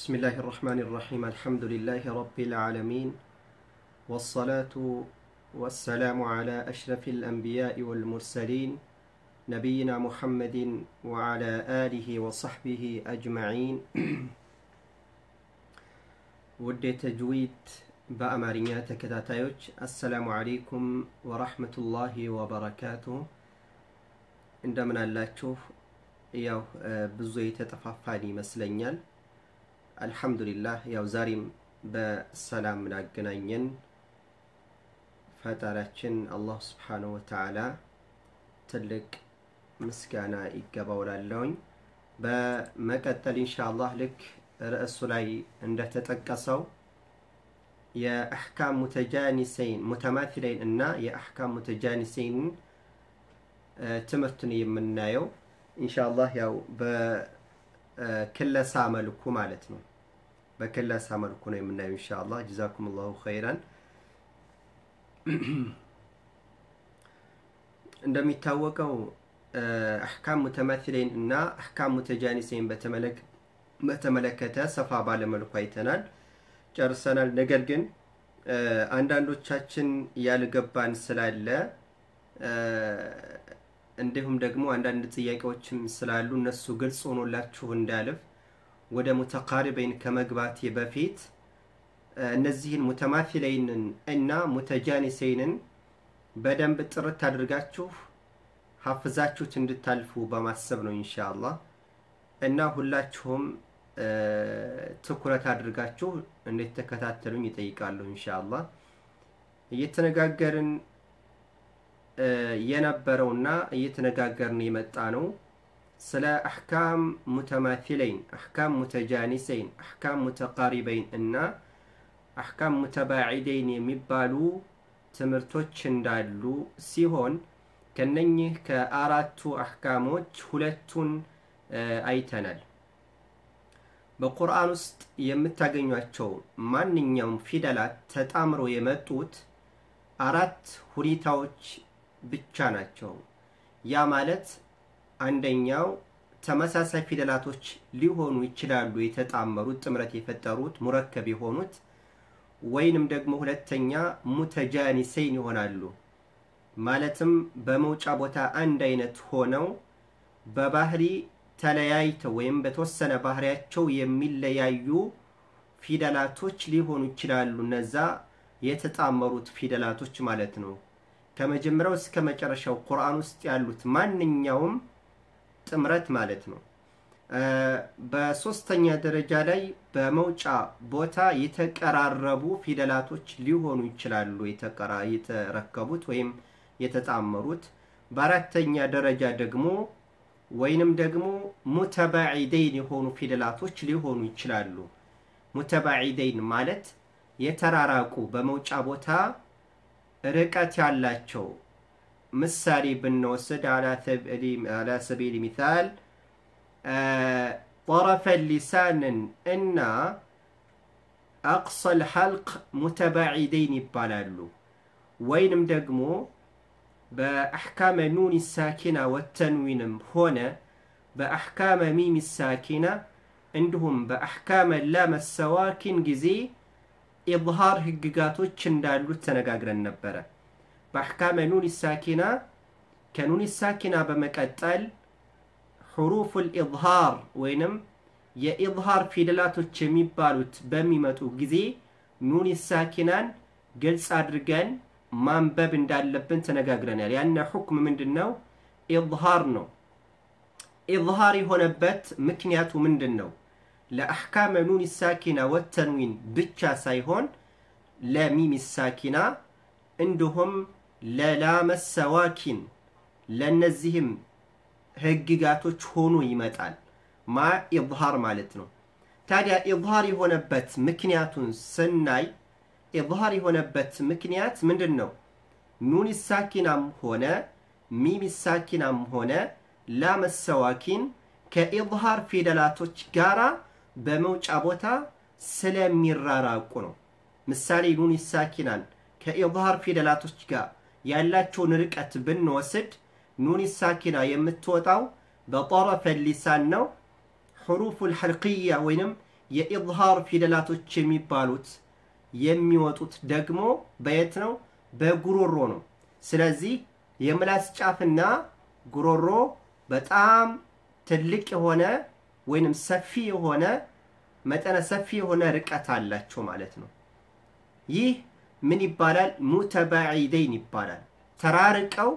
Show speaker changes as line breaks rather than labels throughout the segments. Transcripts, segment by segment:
بسم الله الرحمن الرحيم الحمد لله رب العالمين والصلاة والسلام على أشرف الأنبياء والمرسلين نبينا محمد وعلى آله وصحبه أجمعين ውድ የተጅዊድ በአማርኛ ተከታታዮች አሰላሙ አለይኩም ወራህመቱላሂ ወበረካቱሁ እንደምን አላችሁ ያው ብዙ የተጠፋፋን ይመስለኛል አልሐምዱሊላህ ያው ዛሬም በሰላም ላገናኘን ፈጣሪያችን አላህ ስብሓነሁ ወተዓላ ትልቅ ምስጋና ይገባው ላለሁኝ በመቀጠል ኢንሻአላህ ልክ ርዕሱ ላይ እንደተጠቀሰው የአሕካም ሙተጃኒሰይን ሙተማቲለይን እና የአሕካም ሙተጃኒሰይንን ትምህርትን የምናየው ኢንሻአላህ ያው በክለሳ መልኩ ማለት ነው። በክለሳ መልኩ ነው የምናየው ኢንሻአላህ። ጀዛኩም ላሁ ኸይራን። እንደሚታወቀው አሕካም ሙተማቲለይን እና አሕካም ሙተጃኒሰይን በተመለከተ ሰፋ ባለመልኩ አይተናል፣ ጨርሰናል። ነገር ግን አንዳንዶቻችን ያልገባን ስላለ እንዲሁም ደግሞ አንዳንድ ጥያቄዎችም ስላሉ እነሱ ግልጽ ሆኖላችሁ እንዳልፍ ወደ ሙተቃሪበይን ከመግባቴ በፊት እነዚህን ሙተማፊለይንን እና ሙተጃኒሰይንን በደንብ ጥርት አድርጋችሁ ሀፍዛችሁት እንድታልፉ በማሰብ ነው ኢንሻአላህ እና ሁላችሁም ትኩረት አድርጋችሁ እንዴት ተከታተሉኝ ይጠይቃለሁ ኢንሻአላህ እየተነጋገርን የነበረውና እየተነጋገርን የመጣ ነው ስለ አሕካም ሙተማቲለይን አሕካም ሙተጃኒሰይን አሕካም ሙተቃሪበይን እና አሕካም ሙተባዒደይን የሚባሉ ትምህርቶች እንዳሉ ሲሆን ከነኚህ ከአራቱ አሕካሞች ሁለቱን አይተናል በቁርአን ውስጥ የምታገኟቸው ማንኛውም ፊደላት ተጣምረው የመጡት አራት ሁኔታዎች ብቻ ናቸው። ያ ማለት አንደኛው ተመሳሳይ ፊደላቶች ሊሆኑ ይችላሉ፣ የተጣመሩት ጥምረት የፈጠሩት ሙረከብ የሆኑት ወይንም ደግሞ ሁለተኛ ሙተጃኒሰይን ይሆናሉ። ማለትም በመውጫ ቦታ አንድ አይነት ሆነው በባህሪ ተለያይተው ወይም በተወሰነ ባህሪያቸው የሚለያዩ ፊደላቶች ሊሆኑ ይችላሉ። እነዛ የተጣመሩት ፊደላቶች ማለት ነው። ከመጀመሪያው እስከ መጨረሻው ቁርአን ውስጥ ያሉት ማንኛውም ጥምረት ማለት ነው። በሶስተኛ ደረጃ ላይ በመውጫ ቦታ የተቀራረቡ ፊደላቶች ሊሆኑ ይችላሉ የተረከቡት ወይም የተጣመሩት። በአራተኛ ደረጃ ደግሞ ወይንም ደግሞ ሙተባዒደይን የሆኑ ፊደላቶች ሊሆኑ ይችላሉ። ሙተባዒደይን ማለት የተራራቁ በመውጫ ቦታ ርቀት ያላቸው ምሳሌ ብንወስድ አላ ሰቢል ሚታል ጠረፈ ሊሳንን እና አቅሰል ሐልቅ ሙተባዒደይን ይባላሉ። ወይንም ደግሞ በአሕካመ ኑን ሳኪና ወተንዊንም ሆነ በአሕካመ ሚም ሳኪና እንዲሁም በአሕካመ ላመ ሰዋኪን ጊዜ ኢዝሃር ህግጋቶች እንዳሉት ተነጋግረን ነበረ። በአሕካመ ኑን ሳኪና ከኑን ሳኪና በመቀጠል ሑሩፉል ኢዝሃር ወይንም የኢዝሃር ፊደላቶች የሚባሉት በሚመጡ ጊዜ ኑን ሳኪናን ግልጽ አድርገን ማንበብ እንዳለብን ተነጋግረናል። ያነ ሁክም ምንድን ነው? ኢዝሃር ነው። ኢዝሃር የሆነበት ምክንያቱ ምንድን ነው? ለአሕካመ ኑን ሳኪና ወተንዊን ብቻ ሳይሆን ለሚም ሳኪና እንዲሁም ለላመ ሰዋኪን ለእነዚህም ህግጋቶች ሆኖ ይመጣል። ማ ኢዝሃር ማለት ነው። ታዲያ ኢዝሃር የሆነበት ምክንያቱን ስናይ ኢዝሃር የሆነበት ምክንያት ምንድን ነው? ኑን ሳኪናም ሆነ ሚም ሳኪናም ሆነ ላመ ሰዋኪን ከኢዝሃር ፊደላቶች ጋራ በመውጫ ቦታ ስለሚራራቁ ነው። ምሳሌ ኑን ሳኪናን ከኢዝሃር ፊደላቶች ጋር ያላቸውን ርቀት ብንወስድ ኑን ሳኪና የምትወጣው በጠረፈ ሊሳን ነው። ሕሩፉል ሐልቅያ ወይንም የኢዝሃር ፊደላቶች የሚባሉት የሚወጡት ደግሞ በየት ነው? በጉሮሮ ነው። ስለዚህ የምላስ ጫፍና ጉሮሮ በጣም ትልቅ የሆነ ወይንም ሰፊ የሆነ መጠነ ሰፊ የሆነ ርቀት አላቸው ማለት ነው። ይህ ምን ይባላል? ሙተባዒደይን ይባላል። ተራርቀው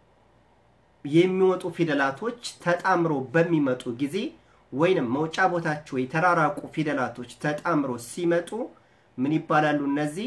የሚወጡ ፊደላቶች ተጣምረው በሚመጡ ጊዜ ወይንም መውጫ ቦታቸው የተራራቁ ፊደላቶች ተጣምረው ሲመጡ ምን ይባላሉ? እነዚህ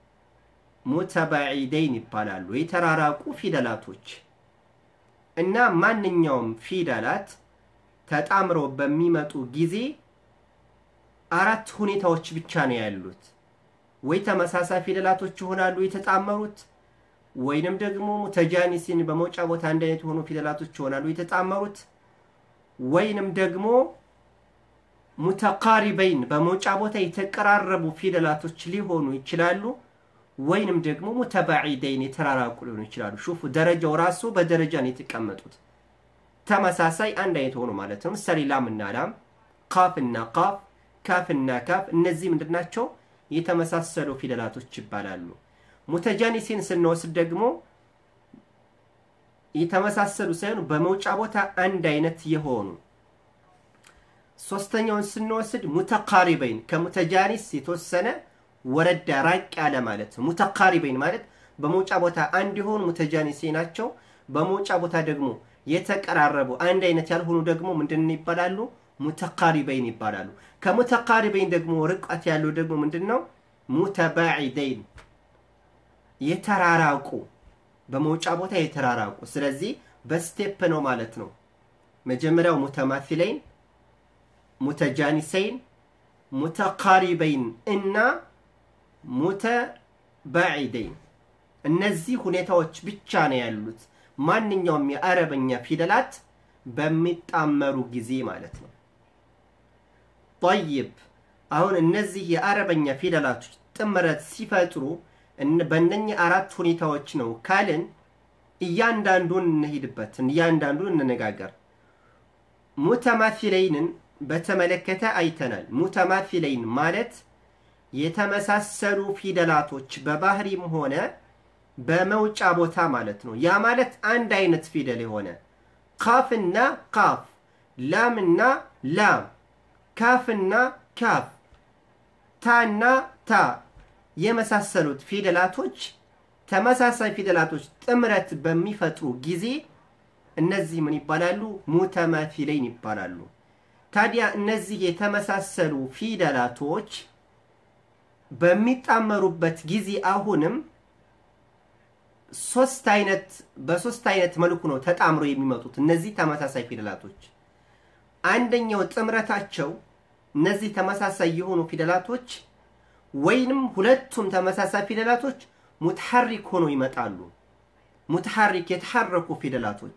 ሙተባዒደይን ይባላሉ። የተራራቁ ፊደላቶች እና ማንኛውም ፊደላት ተጣምረው በሚመጡ ጊዜ አራት ሁኔታዎች ብቻ ነው ያሉት። ወይ ተመሳሳይ ፊደላቶች ይሆናሉ የተጣመሩት፣ ወይንም ደግሞ ሙተጃኒሲን በመውጫ ቦታ አንድ አይነት የሆኑ ፊደላቶች ይሆናሉ የተጣመሩት፣ ወይንም ደግሞ ሙተቃሪበይን በመውጫ ቦታ የተቀራረቡ ፊደላቶች ሊሆኑ ይችላሉ። ወይንም ደግሞ ሙተባዒደይን የተራራቁ ሊሆኑ ይችላሉ። ሹፉ ደረጃው ራሱ በደረጃ ነው የተቀመጡት። ተመሳሳይ አንድ አይነት ሆኑ ማለት ነው። ምሳሌ ላምና ላም፣ ካፍና ካፍ፣ ካፍና ካፍ እነዚህ ምንድን ናቸው? የተመሳሰሉ ፊደላቶች ይባላሉ። ሙተጃኒሲን ስንወስድ ደግሞ የተመሳሰሉ ሳይሆኑ በመውጫ ቦታ አንድ አይነት የሆኑ ሶስተኛውን ስንወስድ ሙተቃሪበይን ከሙተጃኒስ የተወሰነ ወረዳ ራቅ ያለ ማለት ነው። ሙተቃሪበይን ማለት በመውጫ ቦታ አንድ የሆኑ ሙተጃኒሴ ናቸው። በመውጫ ቦታ ደግሞ የተቀራረቡ አንድ አይነት ያልሆኑ ደግሞ ምንድን ይባላሉ? ሙተቃሪበይን ይባላሉ። ከሙተቃሪበይን ደግሞ ርቀት ያለው ደግሞ ምንድን ነው? ሙተባዒደይን የተራራቁ በመውጫ ቦታ የተራራቁ። ስለዚህ በስቴፕ ነው ማለት ነው። መጀመሪያው ሙተማፊለይን፣ ሙተጃኒሰይን፣ ሙተቃሪበይን እና ሙተባዒደይን እነዚህ ሁኔታዎች ብቻ ነው ያሉት ማንኛውም የአረበኛ ፊደላት በሚጣመሩ ጊዜ ማለት ነው። ጠይብ አሁን እነዚህ የአረበኛ ፊደላቶች ጥምረት ሲፈጥሩ በእነኚህ አራት ሁኔታዎች ነው ካልን እያንዳንዱን እንሄድበት፣ እያንዳንዱን እንነጋገር። ሙተማፊለይንን በተመለከተ አይተናል። ሙተማፊለይን ማለት የተመሳሰሉ ፊደላቶች በባህሪም ሆነ በመውጫ ቦታ ማለት ነው። ያ ማለት አንድ አይነት ፊደል የሆነ ካፍና ካፍ፣ ላምና ላም፣ ካፍና ካፍ፣ ታና ታ የመሳሰሉት ፊደላቶች ተመሳሳይ ፊደላቶች ጥምረት በሚፈጥሩ ጊዜ እነዚህ ምን ይባላሉ? ሙተማፊለይን ይባላሉ። ታዲያ እነዚህ የተመሳሰሉ ፊደላቶች በሚጣመሩበት ጊዜ አሁንም ሶስት አይነት በሶስት አይነት መልኩ ነው ተጣምረው የሚመጡት እነዚህ ተመሳሳይ ፊደላቶች። አንደኛው ጥምረታቸው እነዚህ ተመሳሳይ የሆኑ ፊደላቶች ወይንም ሁለቱም ተመሳሳይ ፊደላቶች ሙትሐሪክ ሆኖ ይመጣሉ። ሙትሐሪክ የተሐረኩ ፊደላቶች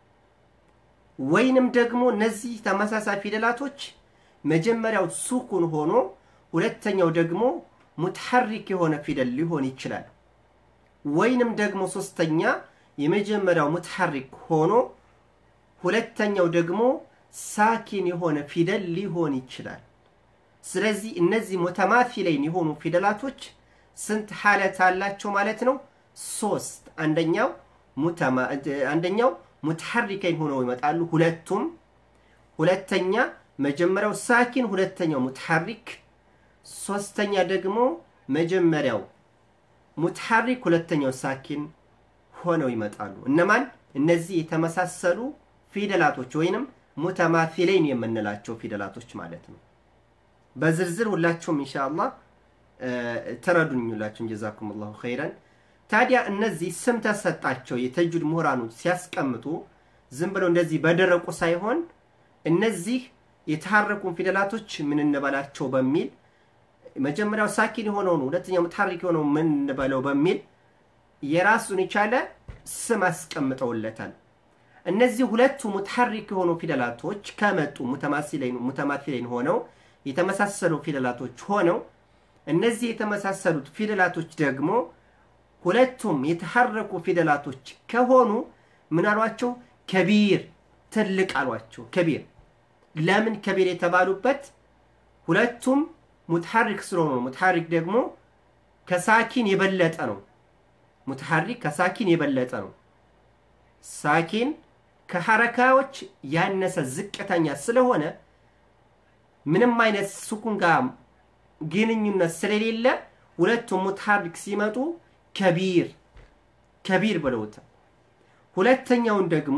ወይንም ደግሞ እነዚህ ተመሳሳይ ፊደላቶች መጀመሪያው ሱኩን ሆኖ ሁለተኛው ደግሞ ሙትሐሪክ የሆነ ፊደል ሊሆን ይችላል። ወይንም ደግሞ ሶስተኛ የመጀመሪያው ሙትሐሪክ ሆኖ ሁለተኛው ደግሞ ሳኪን የሆነ ፊደል ሊሆን ይችላል። ስለዚህ እነዚህ ሙተማፊለይን የሆኑ ፊደላቶች ስንት ሐለት አላቸው ማለት ነው? ሶስት። አንደኛው አንደኛው ሙትሐሪከይን ሆነው ይመጣሉ ሁለቱም። ሁለተኛ መጀመሪያው ሳኪን፣ ሁለተኛው ሙትሐሪክ። ሶስተኛ ደግሞ መጀመሪያው ሙትሐሪክ ሁለተኛው ሳኪን ሆነው ይመጣሉ። እነማን? እነዚህ የተመሳሰሉ ፊደላቶች ወይንም ሙተማፊለይን የምንላቸው ፊደላቶች ማለት ነው። በዝርዝር ሁላችሁም ኢንሻአላህ ተረዱኝ። ሁላችሁም ጀዛኩም ላሁ ኸይረን። ታዲያ እነዚህ ስም ተሰጣቸው የተጁድ ምሁራኖች ሲያስቀምጡ ዝም ብለው እንደዚህ በደረቁ ሳይሆን እነዚህ የተሐረኩን ፊደላቶች ምን እንበላቸው በሚል መጀመሪያው ሳኪን የሆነውን ሁለተኛው ሙትሐሪክ የሆነው ምን እንበለው በሚል የራሱን የቻለ ስም አስቀምጠውለታል። እነዚህ ሁለቱ ሙትሐሪክ የሆኑ ፊደላቶች ከመጡ ሙተማሲለይን ሆነው የተመሳሰሉ ፊደላቶች ሆነው እነዚህ የተመሳሰሉት ፊደላቶች ደግሞ ሁለቱም የተሐረኩ ፊደላቶች ከሆኑ ምን አሏቸው? ከቢር ትልቅ አሏቸው። ከቢር ለምን ከቢር የተባሉበት ሁለቱም ሙትሐሪክ ስለሆኑ ነው። ሙትሐሪክ ደግሞ ከሳኪን የበለጠ ነው። ሙትሐሪክ ከሳኪን የበለጠ ነው። ሳኪን ከሐረካዎች ያነሰ ዝቅተኛ ስለሆነ ምንም አይነት ሱኩን ጋር ግንኙነት ስለሌለ ሁለቱም ሙትሐሪክ ሲመጡ ከቢር ከቢር ብለውታል። ሁለተኛውን ደግሞ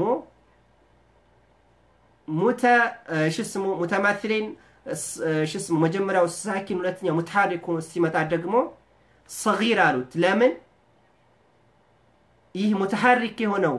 ሙተ ሽስሙ ሙተማትሌን ሽስሙ መጀመሪያው ሳኪን ሁለተኛው ሙትሐሪክ ሲመጣ ደግሞ ሰጊር አሉት። ለምን ይህ ሙተሐሪክ የሆነው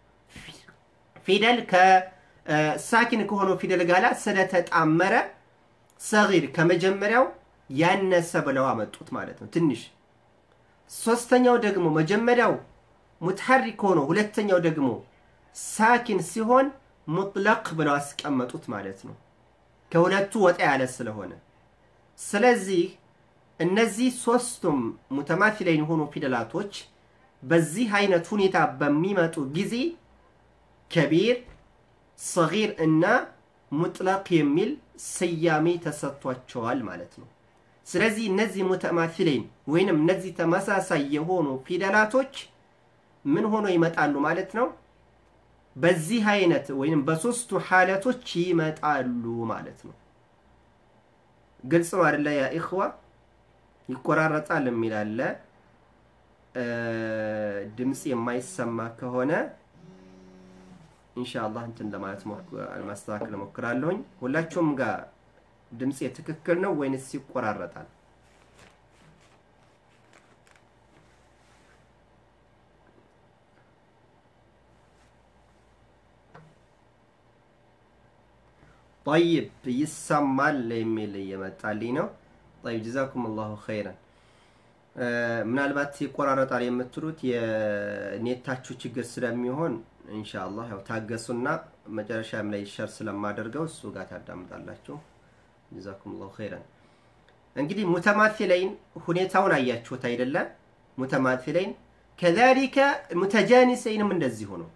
ፊደል ከሳኪን ከሆነው ፊደል ጋር ስለተጣመረ ሰጊር ከመጀመሪያው ያነሰ ብለው አመጡት ማለት ነው፣ ትንሽ። ሶስተኛው ደግሞ መጀመሪያው ሙትሐሪክ ሆኖ ሁለተኛው ደግሞ ሳኪን ሲሆን ሙጥለቅ ብለው አስቀመጡት ማለት ነው፣ ከሁለቱ ወጣ ያለ ስለሆነ። ስለዚህ እነዚህ ሶስቱም ሙተማቲላይን የሆኑ ፊደላቶች በዚህ አይነት ሁኔታ በሚመጡ ጊዜ ከቢር፣ ሰጊር እና ሙጥለቅ የሚል ስያሜ ተሰጥቷቸዋል ማለት ነው። ስለዚህ እነዚህ ሙተማቲላይን ወይንም እነዚህ ተመሳሳይ የሆኑ ፊደላቶች ምን ሆኖ ይመጣሉ ማለት ነው? በዚህ አይነት ወይንም በሶስቱ ሐለቶች ይመጣሉ ማለት ነው። ግልጽ ነው አይደለ? ያ ኢኽዋ ይቆራረጣል የሚል አለ። ድምፅ የማይሰማ ከሆነ ኢንሻአላህ እንትን ለማለት ማስተካከል እሞክራለሁኝ። ሁላችሁም ጋር ድምፅ ትክክል ነው ወይንስ ይቆራረጣል? ጠይብ ይሰማል የሚል እየመጣልኝ ነው። ጠይብ ጀዛኩም አላሁ ኸይረን። ምናልባት ይቆራረጣል የምትሉት የኔታችሁ ችግር ስለሚሆን ኢንሻአላህ ያው ታገሱና መጨረሻም ላይ ሸር ስለማደርገው እሱ ጋር ታዳምጣላችሁ። ጀዛኩም ላሁ ኸይረን። እንግዲህ ሙተማቲለይን ሁኔታውን አያችሁት አይደለ? ሙተማቲለይን ከዛሊከ ሙተጃኒሰይንም እንደዚሁ ነው።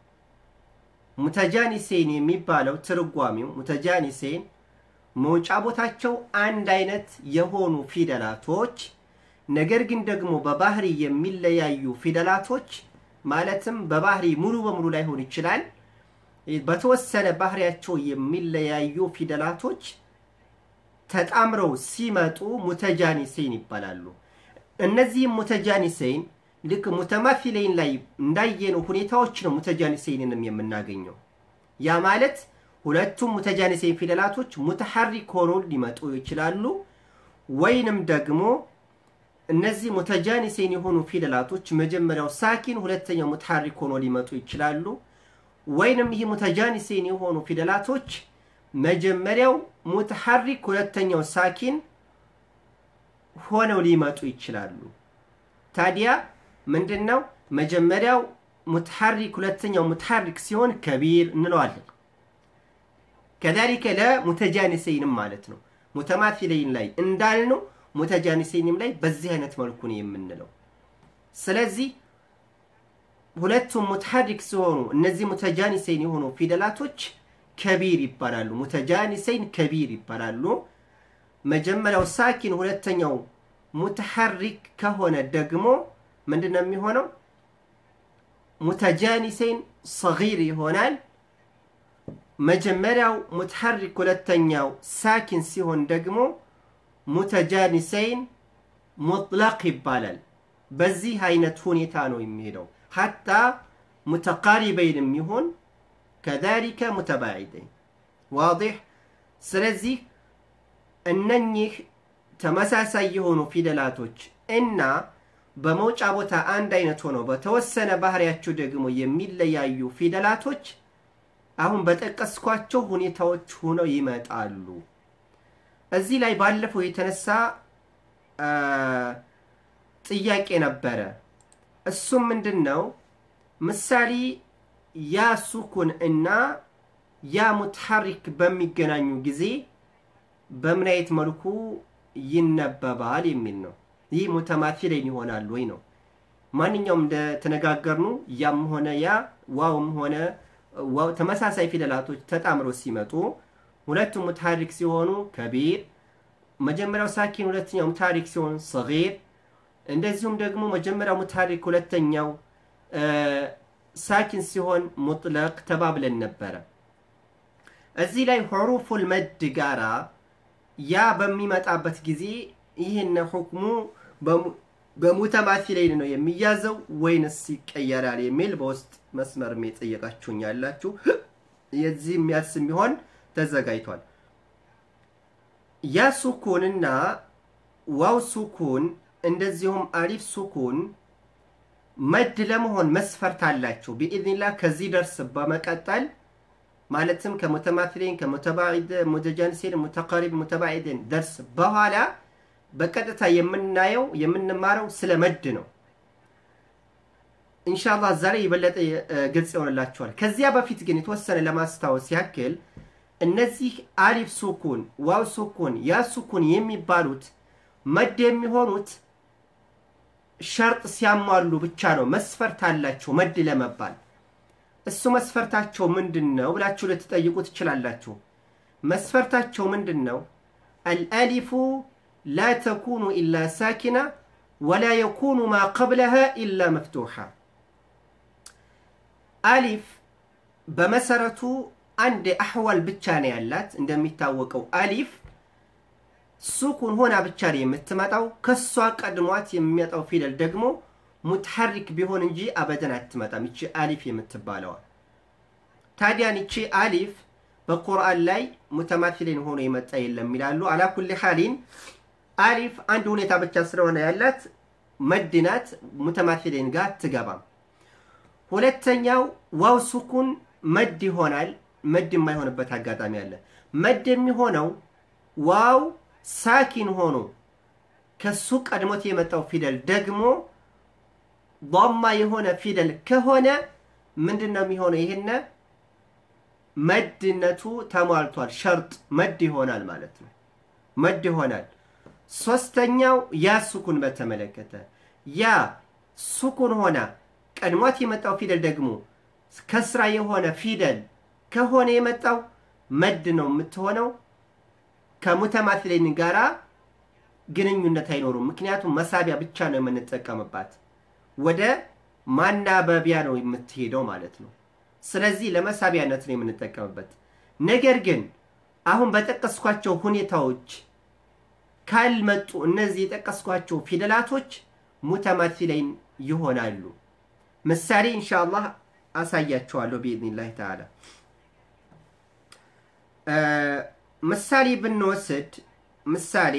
ሙተጃኒሴን የሚባለው ትርጓሚው ሙተጃኒሴን መውጫ ቦታቸው አንድ አይነት የሆኑ ፊደላቶች ነገር ግን ደግሞ በባህሪ የሚለያዩ ፊደላቶች ማለትም በባህሪ ሙሉ በሙሉ ላይሆን ይችላል። በተወሰነ ባህሪያቸው የሚለያዩ ፊደላቶች ተጣምረው ሲመጡ ሙተጃኒሴን ይባላሉ። እነዚህም ሙተጃኒሴን ልክ ሙተማፊሌን ላይ እንዳየነው ሁኔታዎች ነው ሙተጃኒሴንንም የምናገኘው። ያ ማለት ሁለቱም ሙተጃኒሴን ፊደላቶች ሙተሐሪክ ሆኖ ሊመጡ ይችላሉ ወይንም ደግሞ እነዚህ ሙተጃኒሴን የሆኑ ፊደላቶች መጀመሪያው ሳኪን ሁለተኛው ሙተሐሪክ ሆኖ ሊመጡ ይችላሉ። ወይንም ይህ ሙተጃኒሴን የሆኑ ፊደላቶች መጀመሪያው ሙተሐሪክ ሁለተኛው ሳኪን ሆነው ሊመጡ ይችላሉ። ታዲያ ምንድን ነው መጀመሪያው ሙተሐሪክ ሁለተኛው ሙተሐሪክ ሲሆን ከቢር እንለዋለን። ከዛሊከ ለሙተጃኒሰይንም ማለት ነው። ሙተማፊለይን ላይ እንዳልነው ሙተጃኒሰይንም ላይ በዚህ አይነት መልኩ ነው የምንለው። ስለዚህ ሁለቱም ሙተሐሪክ ሲሆኑ እነዚህ ሙተጃኒሰይን የሆኑ ፊደላቶች ከቢር ይባላሉ። ሙተጃኒሰይን ከቢር ይባላሉ። መጀመሪያው ሳኪን ሁለተኛው ሙተሐሪክ ከሆነ ደግሞ ምንድን ነው የሚሆነው? ሙተጃኒሰይን ሰጊር ይሆናል። መጀመሪያው ሙተሐሪክ ሁለተኛው ሳኪን ሲሆን ደግሞ ሙተጃኒሰይን ሙጥለቅ ይባላል። በዚህ አይነት ሁኔታ ነው የሚሄደው። ሐታ ሙተቃሪበይንም ይሁን ከዛሊከ ሙተባዒደይን ዋዲሕ። ስለዚህ እነኚህ ተመሳሳይ የሆኑ ፊደላቶች እና በመውጫ ቦታ አንድ አይነት ሆነው በተወሰነ ባህሪያቸው ደግሞ የሚለያዩ ፊደላቶች አሁን በጠቀስኳቸው ሁኔታዎች ሆነው ይመጣሉ። እዚህ ላይ ባለፈው የተነሳ ጥያቄ ነበረ። እሱም ምንድን ነው? ምሳሌ ያ ሱኩን እና ያ ሙትሐሪክ በሚገናኙ ጊዜ በምን አይነት መልኩ ይነበባል የሚል ነው። ይህ ሙተማቲለይን ይሆናል ወይ ነው። ማንኛውም እንደተነጋገርኑ ያም ሆነ ያ ዋውም ሆነ ዋው ተመሳሳይ ፊደላቶች ተጣምረው ሲመጡ ሁለቱም ሙትሐሪክ ሲሆኑ ከቢር፣ መጀመሪያው ሳኪን ሁለተኛው ሙታሪክ ሲሆን ሰጊር እንደዚሁም ደግሞ መጀመሪያው ሙታሪክ ሁለተኛው ሳኪን ሲሆን ሙጥለቅ ተባብለን ነበረ እዚህ ላይ ሑሩፉል መድ ጋራ ያ በሚመጣበት ጊዜ ይህን ሁክሙ በሙተማሲለይን ነው የሚያዘው ወይንስ ይቀየራል የሚል በውስጥ መስመር የጠየቃችሁኝ ያላችሁ የዚህ የሚያስ የሚሆን ተዘጋጅቷል ያ ሱኩንና ዋው ሱኩን እንደዚሁም አሊፍ ሱኩን መድ ለመሆን መስፈርት አላቸው ቢኢዝኒላህ ከዚህ ደርስ በመቀጠል ማለትም ከሙተማትሊን ከሙተባዒድ ሙተጃንሲን ሙተቀሪብ ሙተባዒድን ደርስ በኋላ በቀጥታ የምናየው የምንማረው ስለ መድ ነው ኢንሻላ እዛ ላይ የበለጠ ግልጽ ይሆንላቸዋል ከዚያ በፊት ግን የተወሰነ ለማስታወስ ያክል እነዚህ አሊፍ ሱኩን ዋው ሱኩን ያ ሱኩን የሚባሉት መድ የሚሆኑት ሸርጥ ሲያሟሉ ብቻ ነው መስፈርት አላቸው መድ ለመባል እሱ መስፈርታቸው ምንድን ነው ብላችሁ ልትጠይቁ ትችላላችሁ መስፈርታቸው ምንድን ነው አልአሊፉ ላ ተኩኑ ኢላ ሳኪና ወላ የኩኑ ማ ቀብለሃ ኢላ መፍቱሓ አሊፍ በመሰረቱ አንድ አሕዋል ብቻ ነው ያላት እንደሚታወቀው አሊፍ ሱኩን ሆና ብቻ ነው የምትመጣው ከሷ ቀድሟት የሚመጣው ፊደል ደግሞ ሙትሐሪክ ቢሆን እንጂ አበደን አትመጣም ይቺ አሊፍ የምትባለዋ ታዲያን ይቺ አሊፍ በቁርአን ላይ ሙተማቲሊን ሆኖ የመጣ የለም ይላሉ አላኩል ሓሊን አሊፍ አንድ ሁኔታ ብቻ ስለሆነ ያላት መድናት ሙተማቲሊን ጋር አትገባም ሁለተኛው ዋው ሱኩን መድ ይሆናል መድ የማይሆንበት አጋጣሚ አለ መድ የሚሆነው ዋው ሳኪን ሆኖ ከሱ ቀድሞት የመጣው ፊደል ደግሞ ضማ የሆነ ፊደል ከሆነ ምንድን ነው የሚሆነው ይህነ መድነቱ ተሟልቷል ሸርጥ መድ ይሆናል ማለት ነው መድ ይሆናል ሶስተኛው ያ ሱኩን በተመለከተ ያ ሱኩን ሆና ቀድሟት የመጣው ፊደል ደግሞ ከስራ የሆነ ፊደል ከሆነ የመጣው መድ ነው የምትሆነው ከሙተማትሌን ጋራ ግንኙነት አይኖሩም ምክንያቱም መሳቢያ ብቻ ነው የምንጠቀምባት ወደ ማናበቢያ ነው የምትሄደው ማለት ነው ስለዚህ ለመሳቢያነት ነው የምንጠቀምበት ነገር ግን አሁን በጠቀስኳቸው ሁኔታዎች ካልመጡ እነዚህ የጠቀስኳቸው ፊደላቶች ሙተማቲለይን ይሆናሉ ምሳሌ እንሻአላህ አሳያቸዋለሁ ቢኢዝኒላህ ተዓላ ምሳሌ ብንወስድ ምሳሌ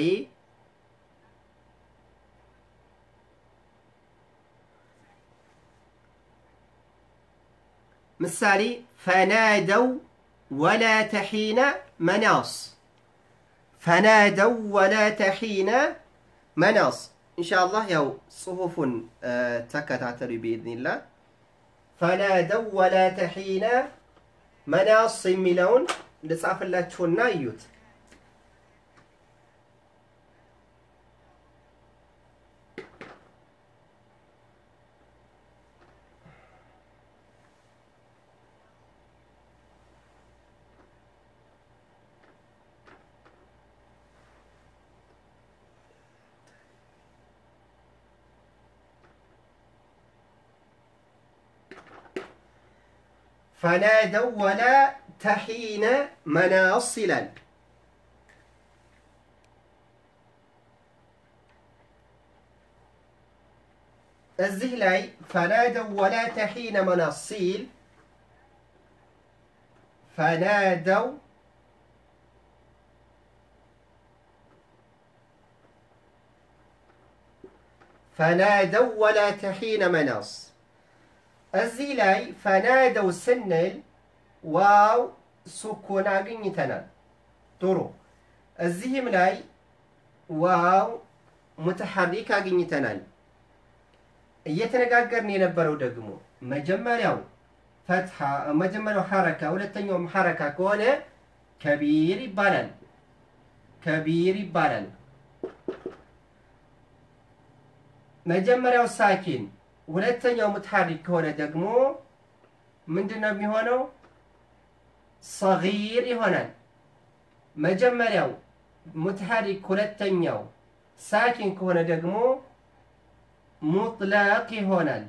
ምሳሌ ፈናደው ወላ ተሒነ መናስ ፈናደው ወላ ተሒነ መናስ ኢንሻአላህ ያው ጽሁፉን ተከታተሉ ቢኢዝኒላህ ፈናደው ወላ ተሒነ መናስ የሚለውን ልጻፍላችሁና እዩት ፈናደው ወላ ተሒነ መናስ ይላል እዚህ ላይ ፈናደው ወላ ተሒነ መናስ ሲል ፈናደው ፈናደው ወላ ተሒነ መናስ እዚህ ላይ ፈናደው ስንል ዋው ሱኩን አግኝተናል ጥሩ እዚህም ላይ ዋው ሙተሐሪክ አግኝተናል እየተነጋገርን የነበረው ደግሞ መጀመሪያው ፈትሐ መጀመሪያው ሐረካ ሁለተኛውም ሐረካ ከሆነ ከቢር ይባላል ከቢር ይባላል መጀመሪያው ሳኪን ሁለተኛው ሙትሐሪክ ከሆነ ደግሞ ምንድን ነው የሚሆነው ሰጊር ይሆናል መጀመሪያው ሙትሐሪክ ሁለተኛው ሳኪን ከሆነ ደግሞ ሙጥለቅ ይሆናል።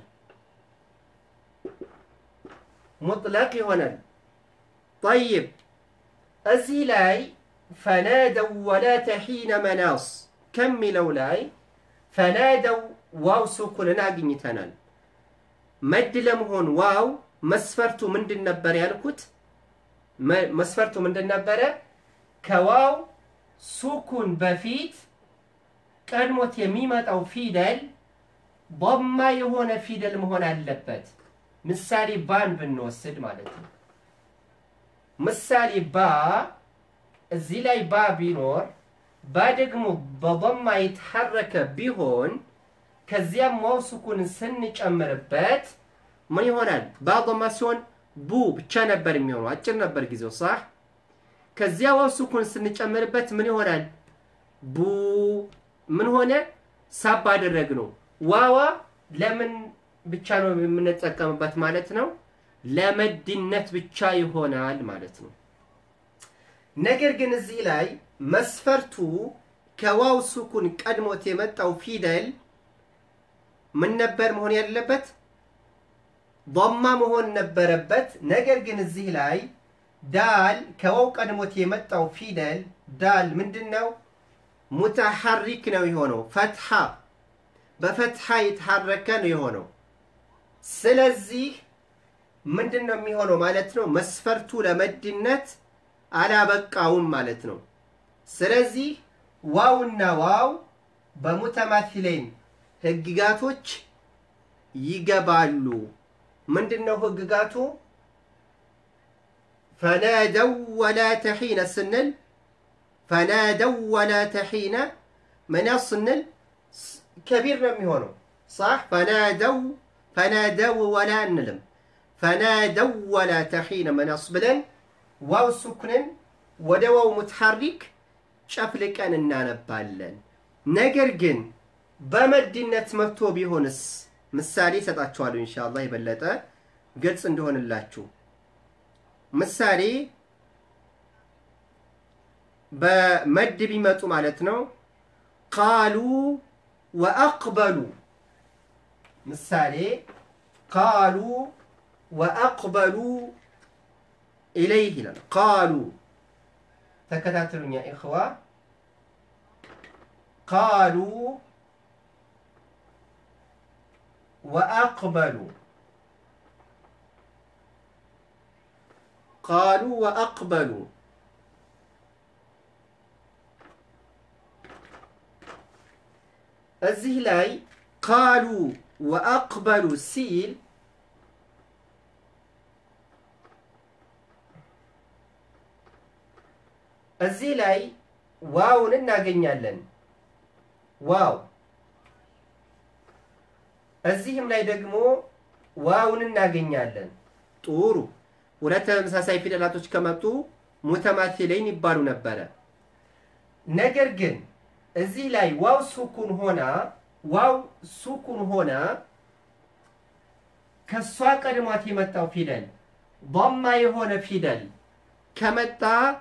ሙጥለቅ ይሆናል። ጠይብ እዚህ ላይ ፈናደው ወላተ ሒነ መናስ ከሚለው ላይ ፈናደው ዋው ሱኩንን አግኝተናል። መድ ለመሆን ዋው መስፈርቱ ምንድን ነበር ያልኩት? መስፈርቱ ምንድን ነበረ? ከዋው ሱኩን በፊት ቀድሞት የሚመጣው ፊደል ቦማ የሆነ ፊደል መሆን አለበት። ምሳሌ ባን ብንወስድ ማለት ነው። ምሳሌ ባ እዚህ ላይ ባ ቢኖር ባ ደግሞ በቦማ የተሐረከ ቢሆን ከዚያም ዋው ሱኩንን ስንጨምርበት ምን ይሆናል? ባ ቦማ ሲሆን ቡ ብቻ ነበር የሚሆነው፣ አጭር ነበር ጊዜው ሳህ ከዚያ ዋው ሱኩን ስንጨምርበት ምን ይሆናል? ቡ ምን ሆነ? ሳብ አደረግ ነው። ዋዋ ለምን ብቻ ነው የምንጠቀምበት ማለት ነው? ለመድነት ብቻ ይሆናል ማለት ነው። ነገር ግን እዚህ ላይ መስፈርቱ ከዋው ሱኩን ቀድሞት የመጣው ፊደል ምን ነበር መሆን ያለበት? ዶማ መሆን ነበረበት። ነገር ግን እዚህ ላይ ዳል ከዋው ቀድሞት የመጣው ፊደል ዳል ምንድን ነው? ሙተሐሪክ ነው የሆነው። ፈትሐ በፈትሐ የተሐረከ ነው የሆነው። ስለዚህ ምንድን ነው የሚሆነው ማለት ነው? መስፈርቱ ለመድነት አላበቃውም ማለት ነው። ስለዚህ ዋውና ዋው በሙተማሲሌን ህግጋቶች ይገባሉ። ምንድን ነው ህግጋቱ? ፈናደው ወላተ ሒነ ስንል ፈናደው ወላተ ሒነ መናስ ስንል ከቢር ነው የሚሆነው። ሳሕ ፈናደው ፈናደው ወላ እንልም። ፈናደው ወላተ ሒነ መናስ ብለን ዋው ሱኩንን ወደ ዋው ሙትሐሪክ ጨፍልቀን እናነባለን። ነገር ግን በመድነት መጥቶ ቢሆንስ? ምሳሌ እሰጣችኋለሁ ኢንሻአላህ የበለጠ ግልጽ እንደሆንላችሁ። ምሳሌ በመድ ቢመጡ ማለት ነው። ቃሉ ወአቅበሉ ምሳሌ ቃሉ ወአቅበሉ ኢለይህ ይላል። ቃሉ ተከታተሉኛ ኢኽዋ ቃሉ ወአቅበሉ ቃሉ ወአቅበሉ እዚህ ላይ ቃሉ ወአቅበሉ ሲል እዚህ ላይ ዋውን እናገኛለን። ዋው እዚህም ላይ ደግሞ ዋውን እናገኛለን። ጥሩ ሁለት ተመሳሳይ ፊደላቶች ከመጡ ሙተማሲለይን ይባሉ ነበረ። ነገር ግን እዚህ ላይ ዋው ሱኩን ሆና ዋው ሱኩን ሆና ከእሷ ቀድሟት የመጣው ፊደል ضማ የሆነ ፊደል ከመጣ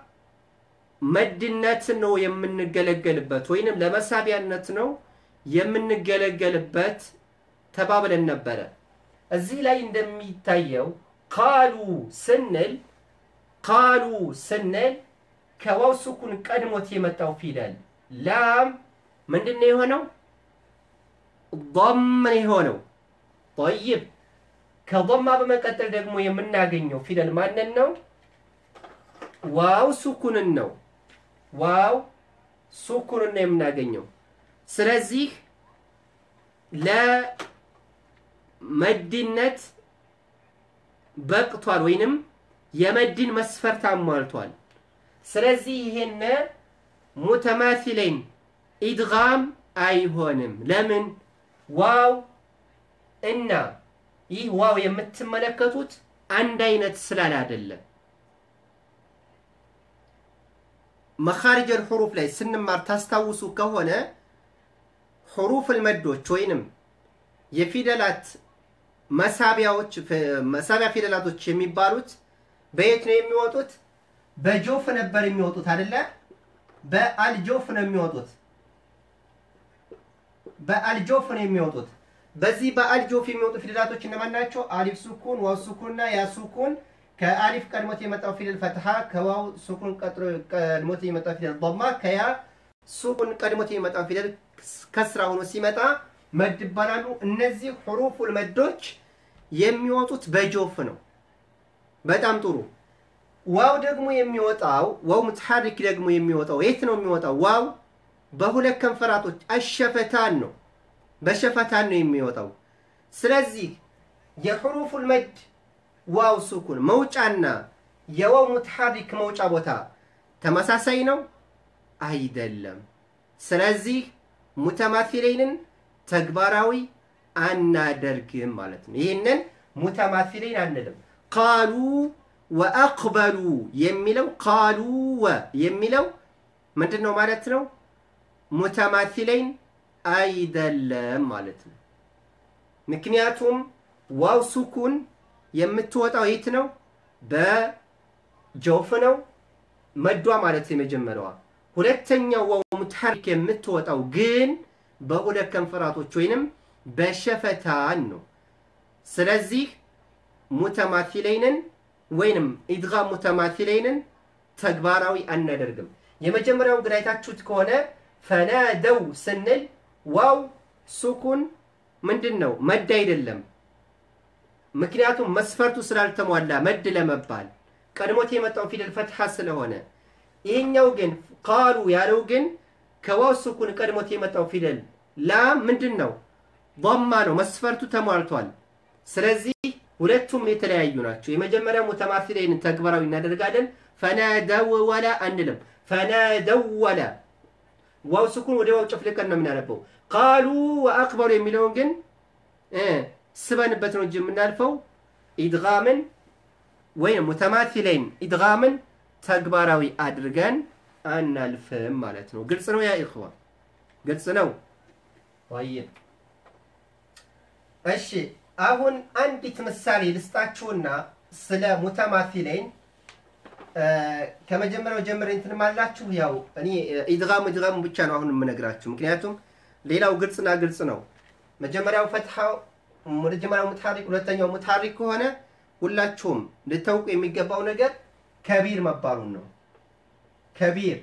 መድነት ነው የምንገለገልበት ወይንም ለመሳቢያነት ነው የምንገለገልበት ተባብለን ነበረ። እዚህ ላይ እንደሚታየው ቃሉ ስንል ቃሉ ስንል ከዋው ሱኩን ቀድሞት የመጣው ፊደል ላም ምንድን ነው የሆነው? ضም ነው የሆነው። ጠይብ ከضማ በመቀጠል ደግሞ የምናገኘው ፊደል ማንን ነው? ዋው ሱኩንን ነው። ዋው ሱኩንን ነው የምናገኘው። ስለዚህ ለመድነት በቅቷል ወይንም የመድን መስፈርት አሟልቷል። ስለዚህ ይሄን ሙተማሲለይን ኢድጋም አይሆንም። ለምን? ዋው እና ይህ ዋው የምትመለከቱት አንድ አይነት ስላል አይደለም። መኻሪጀል ሑሩፍ ላይ ስንማር ታስታውሱ ከሆነ ሑሩፍል መዶች ወይንም የፊደላት መሳቢያዎች መሳቢያ ፊደላቶች የሚባሉት በየት ነው የሚወጡት? በጆፍ ነበር የሚወጡት አይደለ? በአልጆፍ ነው የሚወጡት። በአልጆፍ ነው የሚወጡት። በዚህ በአልጆፍ የሚወጡ ፊደላቶች እነማን ናቸው? አሊፍ ሱኩን፣ ዋው ሱኩን እና ያ ሱኩን። ከአሊፍ ቀድሞት የመጣው ፊደል ፈትሐ፣ ከዋው ሱኩን ቀድሞት የመጣው ፊደል ضማ፣ ከያ ሱኩን ቀድሞት የመጣው ፊደል ከስራ ሆኖ ሲመጣ መድ ይባላሉ። እነዚህ ሁሩፉል መዶች የሚወጡት በጆፍ ነው። በጣም ጥሩ። ዋው ደግሞ የሚወጣው ዋው ሙትሐሪክ ደግሞ የሚወጣው የት ነው የሚወጣው? ዋው በሁለት ከንፈራቶች አሸፈታን ነው በሸፈታን ነው የሚወጣው። ስለዚህ የሑሩፉል መድ ዋው ሱኩን መውጫና የዋው ሙትሐሪክ መውጫ ቦታ ተመሳሳይ ነው አይደለም። ስለዚህ ሙተማሲለይንን ተግባራዊ አናደርግም ማለት ነው። ይህንን ሙተማሲለይን አንልም። ቃሉ ወአቅበሉ የሚለው ቃሉ ወ የሚለው ምንድን ነው ማለት ነው? ሙተማሲለይን አይደለም ማለት ነው። ምክንያቱም ዋው ሱኩን የምትወጣው የት ነው? በጀውፍ ነው መዷ ማለት የመጀመሪያዋ። ሁለተኛው ዋው ሙትሐሪክ የምትወጣው ግን በሁለት ከንፈራቶች ወይንም በሸፈታን ነው። ስለዚህ ሙተማሲለይንን ወይንም ኢድጋም ሙተማሲለይንን ተግባራዊ አናደርግም። የመጀመሪያውን ግን አይታችሁት ከሆነ ፈናደው ስንል ዋው ሱኩን ምንድን ነው መድ አይደለም። ምክንያቱም መስፈርቱ ስላልተሟላ መድ ለመባል ቀድሞት የመጣው ፊደል ፈትሐ ስለሆነ፣ ይህኛው ግን ቃሉ ያለው ግን ከዋው ሱኩን ቀድሞት የመጣው ፊደል ላም ምንድን ነው ضማ ነው። መስፈርቱ ተሟልቷል። ስለዚህ ሁለቱም የተለያዩ ናቸው። የመጀመሪያው ሙተማሲለይንን ተግባራዊ እናደርጋለን። ፈናደወለ አንልም። ፈናደወለ ዋው ስኩን ወደ ዋው ጨፍልቀን ነው የምናነበው። ቃሉ ወአቅበሉ የሚለውን ግን ስበንበት ነው እንጂ የምናልፈው ኢድጋምን ወይም ሙተማሲለይን ኢድጋምን ተግባራዊ አድርገን አናልፍም ማለት ነው። ግልጽ ነው ያ ኢኽዋ፣ ግልጽ ነው። ጠይብ እሺ፣ አሁን አንዲት ምሳሌ ልስጣችሁና ስለ ሙተማሲለይን ከመጀመሪያው ጀምሬ እንትን ማላችሁ ያው እኔ ኢድጋም ኢድጋም ብቻ ነው አሁን የምነግራችሁ፣ ምክንያቱም ሌላው ግልጽና ግልጽ ነው። መጀመሪያው ፈትሐው መጀመሪያው ሙትሐሪክ ሁለተኛው ሙትሐሪክ ከሆነ ሁላችሁም ልታውቁ የሚገባው ነገር ከቢር መባሉን ነው። ከቢር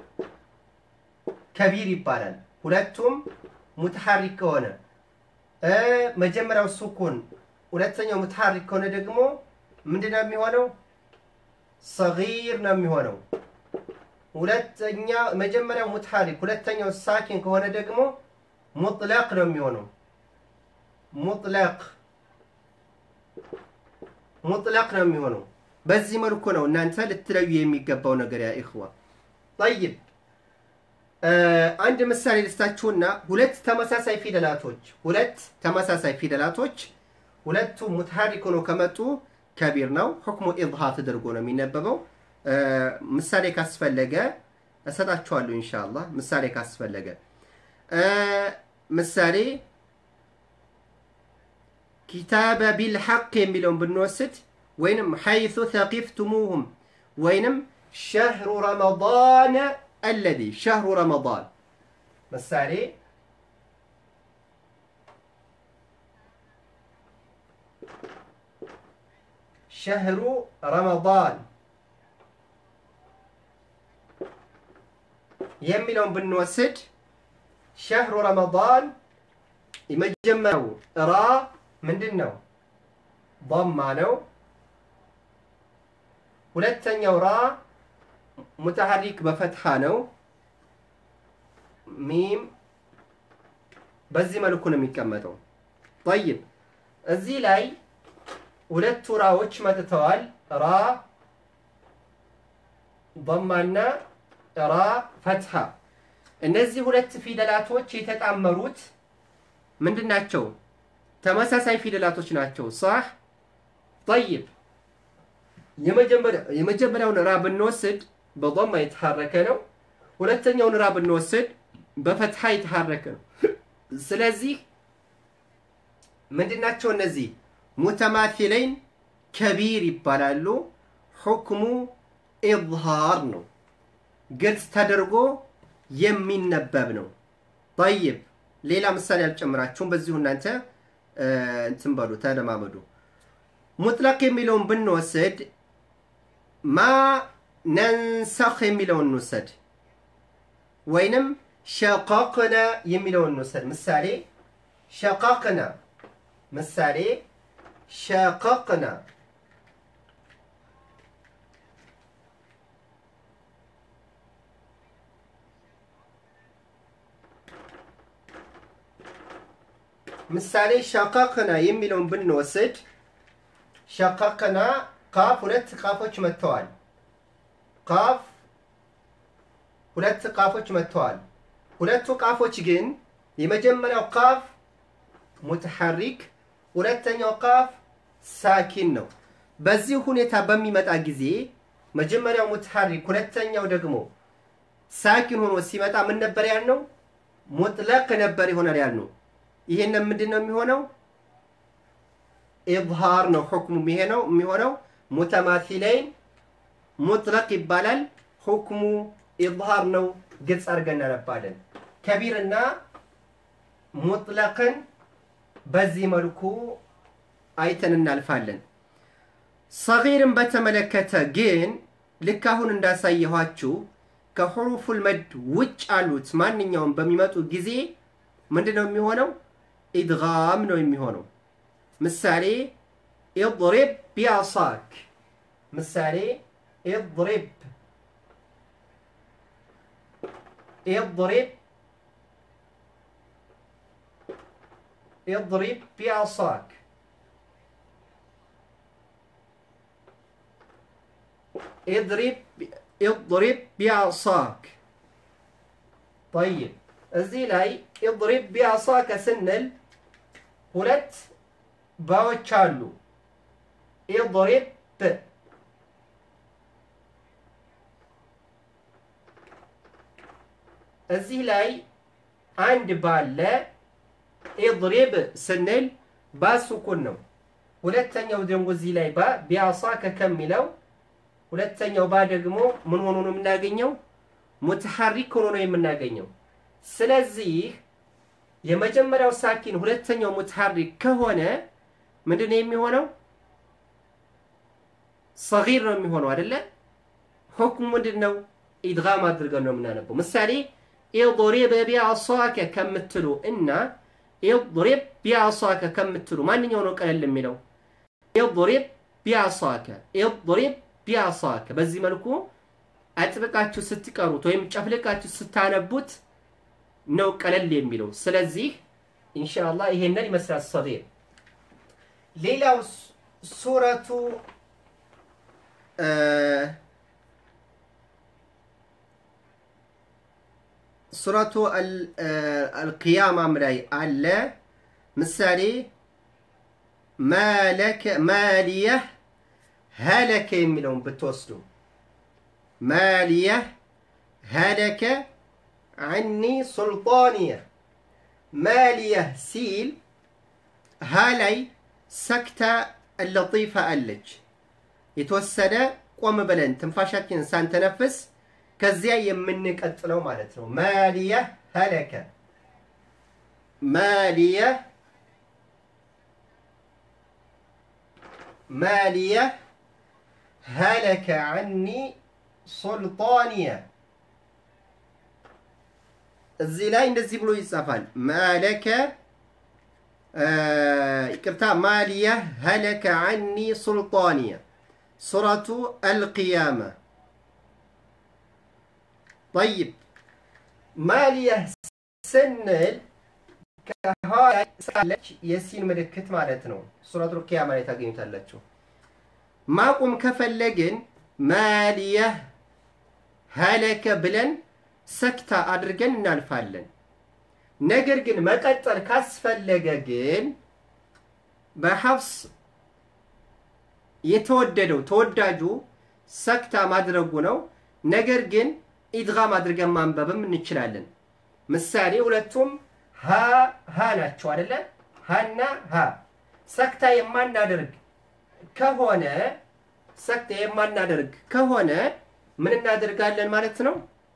ከቢር ይባላል። ሁለቱም ሙትሐሪክ ከሆነ መጀመሪያው ሱኩን ሁለተኛው ሙትሐሪክ ከሆነ ደግሞ ምንድን ነው የሚሆነው? ሰጊር ነው የሚሆነው። ሁለተኛ መጀመሪያው ሙትሐሪክ ሁለተኛው ሳኪን ከሆነ ደግሞ ሙጥለቅ ነው የሚሆነው። ሙጥለቅ ሙጥለቅ ነው የሚሆነው። በዚህ መልኩ ነው እናንተ ልትለዩ የሚገባው ነገር ያ ኢኽዋ። ጠይብ አንድ ምሳሌ ልስታችሁና ሁለት ተመሳሳይ ፊደላቶች ሁለት ተመሳሳይ ፊደላቶች ሁለቱ ሙትሐሪክ ሆነው ከመጡ ከቢር ነው። ሁክሙ ኢዝሃር ተደርጎ ነው የሚነበበው። ምሳሌ ካስፈለገ እሰጣችኋለሁ ኢንሻአላህ። ምሳሌ ካስፈለገ ምሳሌ ኪታበ ቢልሐቅ የሚለውን ብንወስድ ወይንም ሐይሱ ተቂፍቱሙሁም ወይንም ሸህሩ ረመዳን አለዚ ሸህሩ ረመዳን ምሳሌ ሸህሩ ረመዳን የሚለውን ብንወስድ ሸህሩ ረመዳን የመጀመሪያው ራ ምንድን ነው? ضማ ነው። ሁለተኛው ራ ሙተሐሪክ በፈትሐ ነው። ሚም በዚህ መልኩ ነው የሚቀመጠው። ጠይብ እዚህ ላይ ሁለቱ ራዎች መጥተዋል። ራ ضማና ራ ፈትሐ። እነዚህ ሁለት ፊደላቶች የተጣመሩት ምንድን ናቸው? ተመሳሳይ ፊደላቶች ናቸው። ሳህ ጠይብ የመጀመሪያውን ራ ብንወስድ በضማ የተሐረከ ነው። ሁለተኛውን ራ ብንወስድ በፈትሐ የተሐረከ ነው። ስለዚህ ምንድናቸው እነዚህ? ሙተማሲለይን ከቢር ይባላሉ። ሁክሙ ኢዝሃር ነው። ግልጽ ተደርጎ የሚነበብ ነው። ጠይብ ሌላ ምሳሌ አልጨምራችሁም። በዚሁ እናንተ እንትን በሉ ተለማመዱ። ሙጥለቅ የሚለውን ብንወስድ ማ ነንሰኽ የሚለውን እንውሰድ፣ ወይንም ሸቀቅነ የሚለውን እንውሰድ። ምሳሌ ሸቀቅና ምሳሌ ሸቀቅና ምሳሌ ሸቀቅና የሚለውን ብንወስድ ሸቀቅና ካፍ ሁለት ቃፎች መጥተዋል። ቃፍ ሁለት ቃፎች መጥተዋል። ሁለቱ ቃፎች ግን የመጀመሪያው ቃፍ ሙተሐሪክ፣ ሁለተኛው ቃፍ ሳኪን ነው። በዚህ ሁኔታ በሚመጣ ጊዜ መጀመሪያው ሙተሐሪክ፣ ሁለተኛው ደግሞ ሳኪን ሆኖ ሲመጣ ምን ነበር ያልነው? ሙጥለቅ ነበር ይሆናል ያልነው። ይሄንን ምንድን ነው የሚሆነው? ኢዝሃር ነው ሁክሙ ይሄ ነው የሚሆነው። ሙተማሲለይን ሙጥለቅ ይባላል። ሁክሙ ኢዝሃር ነው። ግልጽ አድርገን እናነባለን። ከቢርና ሙጥለቅን በዚህ መልኩ አይተን እናልፋለን። ሰጊርን በተመለከተ ግን ልክ አሁን እንዳሳየኋችሁ ከሑሩፉል መድ ውጭ አሉት ማንኛውም በሚመጡ ጊዜ ምንድን ነው የሚሆነው? ኢድጋም ነው የሚሆነው። ምሳሌ ኢድሪብ ቢአሳክ ምሳሌ ኢድሪብ ኢድሪብ ኢድሪብ ቢአሳክ ኢድሪብ ኢድሪብ ቢአሳክ ጠይብ እዚህ ላይ ኢድሪብ ቢአሳከ ስንል ሁለት ባዎች አሉ። ኢድሪብ እዚህ ላይ አንድ ባለ ኢድሪብ ስንል ባሱኩን ነው። ሁለተኛው ደግሞ እዚህ ላይ ባ ቢአሳከ ከሚለው ሁለተኛው ባ ደግሞ ምን ሆኖ ነው የምናገኘው? ሙተሐሪክ ሆኖ ነው የምናገኘው። ስለዚህ የመጀመሪያው ሳኪን ሁለተኛው ሙተሐሪክ ከሆነ ምንድን ነው የሚሆነው? ሰጊር ነው የሚሆነው አይደለ? ሁክሙ ምንድን ነው? ኢድጋም አድርገን ነው የምናነበው። ምሳሌ ኢድሪብ ቢአሳከ ከምትሉ እና ኢድሪብ ቢአሳከ ከምትሉ ማንኛው ነው ቀለል የሚለው? ኢድሪብ ቢአሳከ ኢድሪብ ቢአሳከ። በዚህ መልኩ አጥብቃችሁ ስትቀሩት ወይም ጨፍልቃችሁ ስታነቡት ነው ቀለል የሚለው። ስለዚህ ኢንሻአላህ ይሄንን ይመስላል ሰጊር። ሌላው ሱረቱ ሱረቱ አልቅያማም ላይ አለ። ምሳሌ ማሊየህ ሀለከ የሚለውን ብትወስዱ ማሊየህ ሀለከ ዐኒ ሱልጣንየ ማሊየህ ሲል ሀ ላይ ሰክታ ለጢፋ አለች። የተወሰነ ቆም ብለን ትንፋሻችንን ሳንተነፍስ ከዚያ የምንቀጥለው ማለት ነው። ማሊየህ ሀለከ ማሊየህ ማሊየህ ሀለከ ዐኒ ሱልጣንየ እዚህ ላይ እንደዚህ ብሎ ይጻፋል። ማለከ ይቅርታ፣ ማሊየህ ሀለከ ዐኒ ሱልጣንየ ሱረቱ አልቅያማ። ጠይብ ማሊየህ ስንል ከኋላ ሳለች የሲን ምልክት ማለት ነው። ሱረቱ አልቅያማ ላይ ታገኙታላችሁ። ማቆም ከፈለግን ማሊየህ ሀለከ ብለን ሰክታ አድርገን እናልፋለን። ነገር ግን መቀጠል ካስፈለገ ግን በሐፍስ የተወደደው ተወዳጁ ሰክታ ማድረጉ ነው። ነገር ግን ኢድጋም አድርገን ማንበብም እንችላለን። ምሳሌ ሁለቱም ሀ ሀ ናቸው አደለ? ሀና ሀ ሰክታ የማናደርግ ከሆነ ሰክታ የማናደርግ ከሆነ ምን እናደርጋለን ማለት ነው?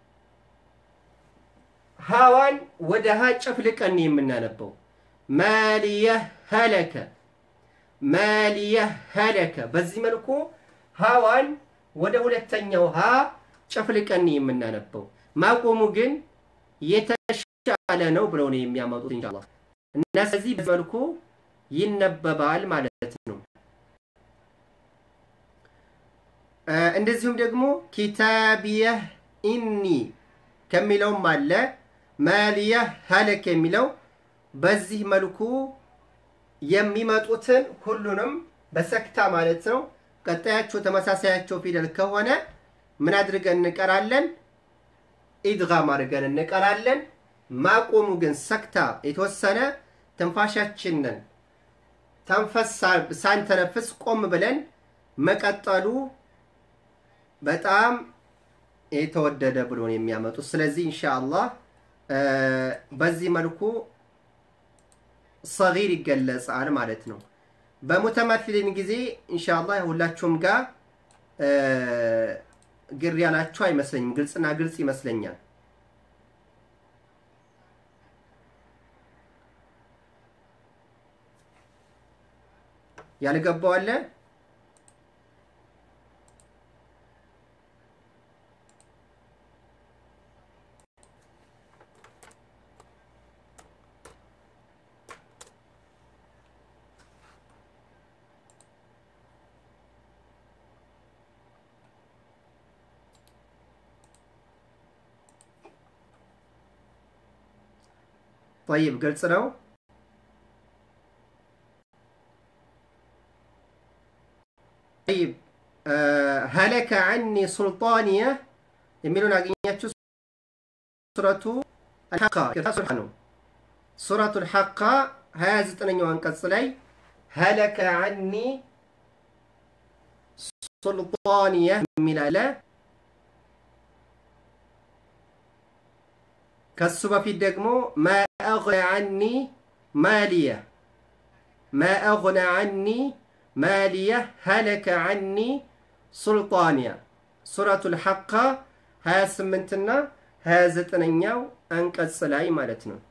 ሃዋን ወደ ሀ ጨፍልቀን የምናነበው ማሊየህ ሀለከ ማሊየህ ሀለከ። በዚህ መልኩ ሃዋን ወደ ሁለተኛው ሀ ጨፍልቀን የምናነበው ማቆሙ ግን የተሻለ ነው ብለው ነው የሚያመጡት ኢንሻአላህ። እና ስለዚህ በዚህ መልኩ ይነበባል ማለት ነው። እንደዚሁም ደግሞ ኪታቢየህ ኢኒ ከሚለውም አለ ማሊየህ ሀለክ የሚለው በዚህ መልኩ የሚመጡትን ሁሉንም በሰክታ ማለት ነው። ቀጣያቸው ተመሳሳያቸው ፊደል ከሆነ ምን አድርገን እንቀራለን? ኢድጋም አድርገን እንቀራለን። ማቆሙ ግን ሰክታ የተወሰነ ትንፋሻችንን ተንፈስ ሳንተነፍስ ቆም ብለን መቀጠሉ በጣም የተወደደ ብሎ ነው የሚያመጡት። ስለዚህ ኢንሻአላህ በዚህ መልኩ ሰጊር ይገለጻል ማለት ነው። በሙተማቲሊን ጊዜ ኢንሻአላህ ሁላችሁም ጋር ግር ያላችሁ አይመስለኝም። ግልጽና ግልጽ ይመስለኛል። ያልገባው አለ? ጠይብ ግልጽ ነው። ጠይብ ሀለከ ዐኒ ሱልጣንየ የሚለውን አገኛችሁ። ሱረቱ አልሐቃ ነው። ሱረቱ አልሐቃ 29ኛው አንቀጽ ላይ ሀለከ ዐኒ ሱልጣንየ የሚል አለ። ከሱ በፊት ደግሞ ማ አግነ ዐኒ ማሊየ ማ አግነ ዐኒ ማሊየ ሀለከ ዐኒ ሱልጣንያ ሱረቱል ሐቃ 28 እና 29ኛው አንቀጽ ላይ ማለት ነው።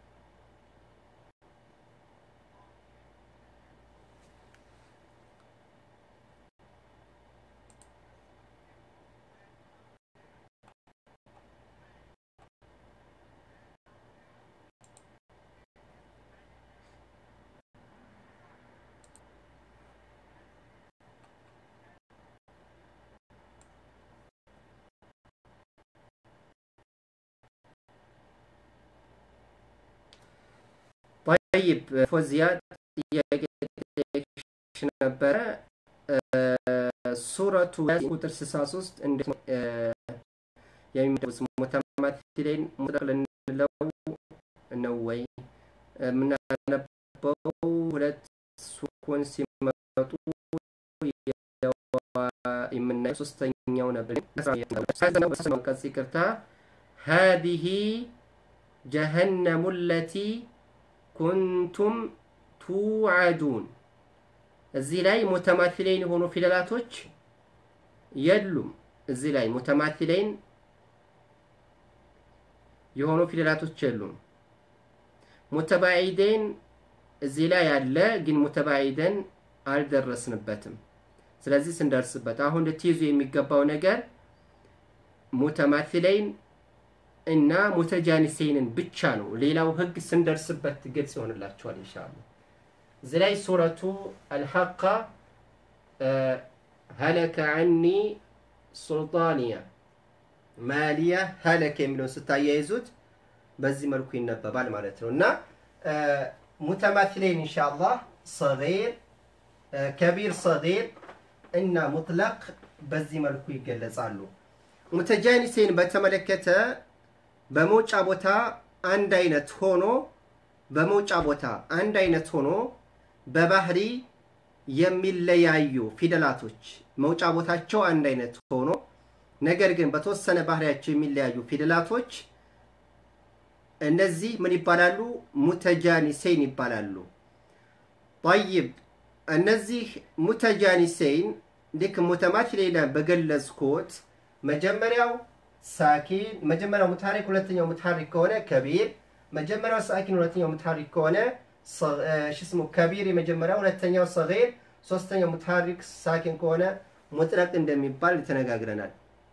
ጠይብ ፎዚያ ጥያቄ ነበረ። ሱረቱ ቁጥር 63 እንዴት ነው የሚደውስ ሙተማቲሌን ሙጠቅ ልንለው ነው ወይ የምናነበው? ሁለት ሱኩን ሲመጡ የምናየው ሶስተኛው ነበር። ቀጽ ይቅርታ ሀዲሂ ጀሀነሙ ለቲ ኩንቱም ቱዓዱን እዚህ ላይ ሙተማቲሌን የሆኑ ፊደላቶች የሉም። እዚህ ላይ ሙተማቲሌን የሆኑ ፊደላቶች የሉም። ሙተባዒደን እዚህ ላይ ያለ ግን ሙተባዒደን አልደረስንበትም። ስለዚህ ስንደርስበት አሁን ልትይዙ የሚገባው ነገር ሙተማቲሌን እና ሙተጃኒሴንን ብቻ ነው። ሌላው ህግ ስንደርስበት ግልጽ ይሆንላችኋል ኢንሻአላህ። እዚህ ላይ ሱረቱ አልሐቃ ሀለከ ዐኒ ሱልጣንያ ማሊያ ሀለከ የሚለውን ስታያይዙት በዚህ መልኩ ይነበባል ማለት ነው እና ሙተማትሌን ኢንሻአላህ ሰጊር፣ ከቢር፣ ሰጊር እና ሙጥለቅ በዚህ መልኩ ይገለጻሉ። ሙተጃኒሴን በተመለከተ በመውጫ ቦታ አንድ አይነት ሆኖ በመውጫ ቦታ አንድ አይነት ሆኖ በባህሪ የሚለያዩ ፊደላቶች መውጫ ቦታቸው አንድ አይነት ሆኖ ነገር ግን በተወሰነ ባህሪያቸው የሚለያዩ ፊደላቶች እነዚህ ምን ይባላሉ? ሙተጃኒሴን ይባላሉ። ጠይብ እነዚህ ሙተጃኒሴን ልክ ሙተማቲሌን በገለጽኩት መጀመሪያው ሳኪን መጀመሪያው ሙታሪክ ሁለተኛው ሙታሪክ ከሆነ ከቢር መጀመሪያው ሳኪን ሁለተኛው ሙታሪክ ከሆነ ሽስሙ ከቢር የመጀመሪያው ሁለተኛው ሰጊር ሶስተኛው ሙታሪክ ሳኪን ከሆነ ሙጥለቅ እንደሚባል ተነጋግረናል።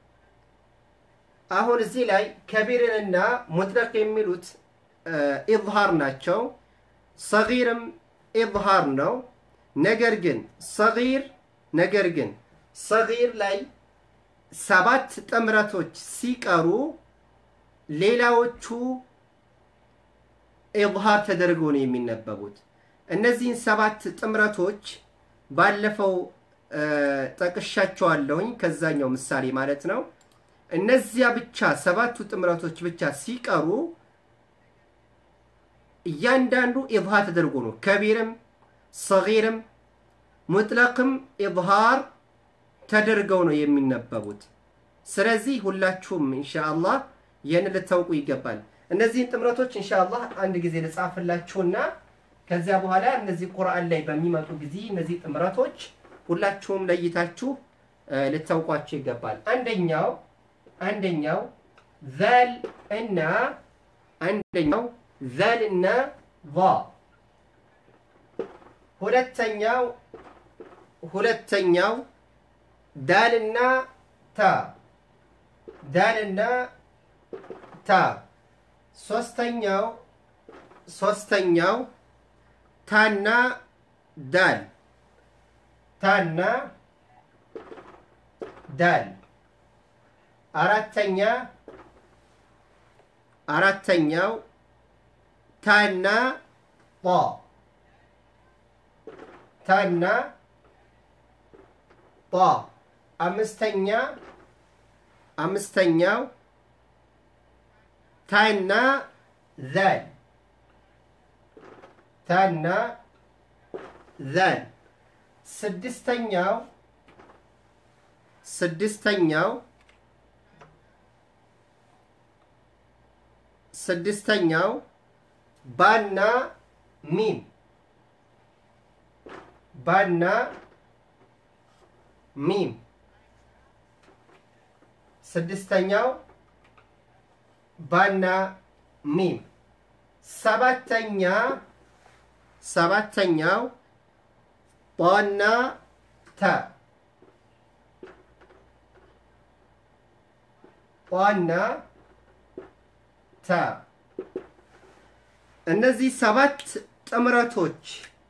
አሁን እዚህ ላይ ከቢርንና ሙጥለቅ የሚሉት ኢዝሃር ናቸው። ሰጊርም ኢዝሃር ነው። ነገር ግን ሰጊር ነገር ግን ሰጊር ላይ ሰባት ጥምረቶች ሲቀሩ ሌላዎቹ ኢዝሃር ተደርገው ነው የሚነበቡት። እነዚህን ሰባት ጥምረቶች ባለፈው ጠቅሻቸዋለሁኝ ከዛኛው ምሳሌ ማለት ነው። እነዚያ ብቻ ሰባቱ ጥምረቶች ብቻ ሲቀሩ እያንዳንዱ ኢዝሃር ተደርጎ ነው ከቢርም ሰጊርም ሙጥለቅም ኢዝሃር ተደርገው ነው የሚነበቡት። ስለዚህ ሁላችሁም ኢንሻአላህ ይህን ልታውቁ ይገባል። እነዚህን ጥምረቶች ኢንሻአላህ አንድ ጊዜ ልጻፍላችሁና ከዚያ በኋላ እነዚህ ቁርአን ላይ በሚመጡ ጊዜ እነዚህ ጥምረቶች ሁላችሁም ለይታችሁ ልታውቋቸው ይገባል። አንደኛው አንደኛው ዘል እና አንደኛው ዘል እና ዛ ሁለተኛው ሁለተኛው ዳልና ታ ዳልና ታ ሶስተኛው ሶስተኛው ታና ዳል ታና ዳል አራተኛ አራተኛው ታና ጣ ታና ጣ አምስተኛ አምስተኛው ታና ዛል ታና ዛል ስድስተኛው ስድስተኛው ስድስተኛው ባና ሚም ባና ሚም ስድስተኛው ባና ሚም ሰባተኛ ሰባተኛው ጧና ተ ጧና ተ እነዚህ ሰባት ጥምረቶች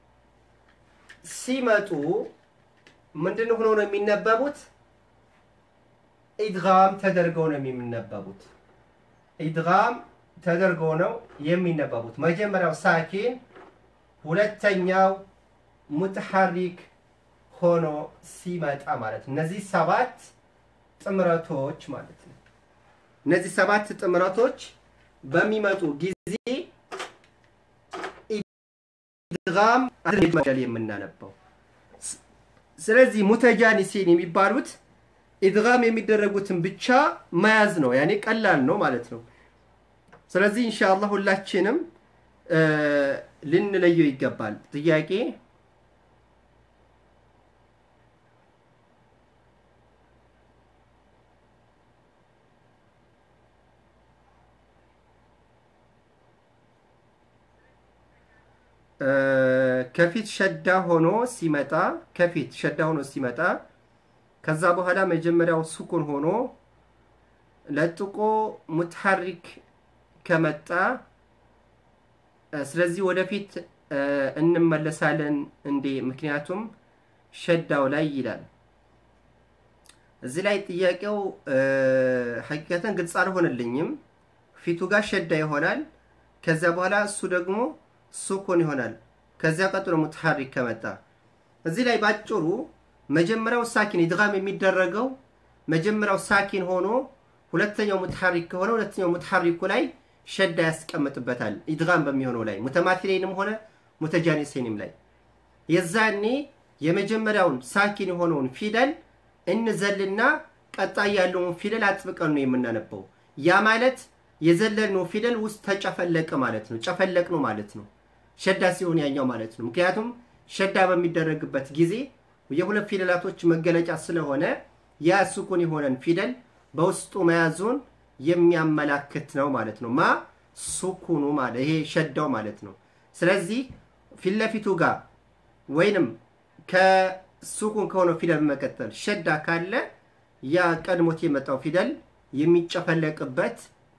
ሲመጡ ምንድን ሆነው ነው የሚነበቡት? ኢድጋም ተደርገው ነው የሚነበቡት። ኢድጋም ተደርገው ነው የሚነበቡት። መጀመሪያው ሳኪን፣ ሁለተኛው ሙትሐሪክ ሆኖ ሲመጣ ማለት ነው። እነዚህ ሰባት ጥምረቶች ማለት ነው። እነዚህ ሰባት ጥምረቶች በሚመጡ ጊዜ ኢድጋም መደል የምናነበው ስለዚህ ሙተጃኒሲን የሚባሉት ኢድጋም የሚደረጉትን ብቻ መያዝ ነው። ያኔ ቀላል ነው ማለት ነው። ስለዚህ ኢንሻአላህ ሁላችንም ልንለየው ይገባል። ጥያቄ ከፊት ሸዳ ሆኖ ሲመጣ ከፊት ሸዳ ሆኖ ሲመጣ ከዛ በኋላ መጀመሪያው ሱኩን ሆኖ ለጥቆ ሙትሐሪክ ከመጣ ስለዚህ ወደፊት እንመለሳለን እንዴ? ምክንያቱም ሸዳው ላይ ይላል። እዚህ ላይ ጥያቄው ሐቂቀተን ግልጽ አልሆነልኝም። ፊቱ ጋር ሸዳ ይሆናል። ከዚያ በኋላ እሱ ደግሞ ሱኩን ይሆናል። ከዚያ ቀጥሎ ሙትሐሪክ ከመጣ እዚህ ላይ ባጭሩ መጀመሪያው ሳኪን ኢድጋም የሚደረገው መጀመሪያው ሳኪን ሆኖ ሁለተኛው ሙትሐሪክ ከሆነ ሁለተኛው ሙትሐሪኩ ላይ ሸዳ ያስቀምጥበታል። ኢድጋም በሚሆነው ላይ ሙተማቲሌንም ሆነ ሙተጃኒሴንም ላይ የዛኔ የመጀመሪያውን ሳኪን የሆነውን ፊደል እንዘልና ቀጣይ ያለውን ፊደል አጥብቀን ነው የምናነበው። ያ ማለት የዘለልነው ፊደል ውስጥ ተጨፈለቀ ማለት ነው። ጨፈለቅ ነው ማለት ነው። ሸዳ ሲሆን ያኛው ማለት ነው። ምክንያቱም ሸዳ በሚደረግበት ጊዜ የሁለት ፊደላቶች መገለጫ ስለሆነ ያ ሱኩን የሆነን ፊደል በውስጡ መያዙን የሚያመላክት ነው ማለት ነው። ማ ሱኩኑ ማለት ይሄ ሸዳው ማለት ነው። ስለዚህ ፊት ለፊቱ ጋር ወይንም ከሱኩን ከሆነው ፊደል በመቀጠል ሸዳ ካለ ያ ቀድሞት የመጣው ፊደል የሚጨፈለቅበት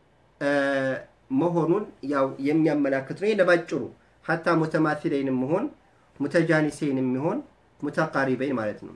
መሆኑን ያው የሚያመላክት ነው። ይህ ለባጭሩ ሀታ ሙተማሲለይንም መሆን ሙተጃኒሴይንም የሚሆን ሙተቃሪበይን ማለት ነው።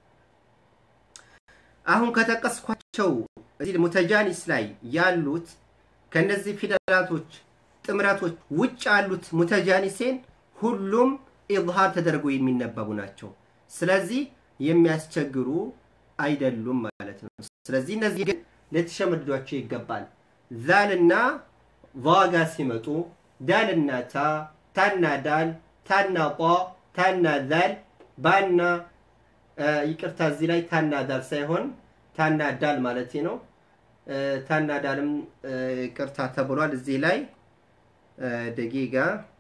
አሁን ከጠቀስኳቸው እዚህ ሙተጃኒስ ላይ ያሉት ከነዚህ ፊደላቶች ጥምረቶች ውጭ ያሉት ሙተጃኒሴን ሁሉም ኢዝሃር ተደርጎ የሚነበቡ ናቸው። ስለዚህ የሚያስቸግሩ አይደሉም ማለት ነው። ስለዚህ እነዚህ ግን ልትሸመድዷቸው ይገባል። ዛልና ቫጋ ሲመጡ ዳልና ታ፣ ታና ዳል፣ ታና ጧ፣ ታና ዛል፣ ባና ይቅርታ፣ እዚህ ላይ ታና ዳል ሳይሆን ታና ዳል ማለት ነው። ታና ዳልም ይቅርታ ተብሏል። እዚህ ላይ ደቂቃ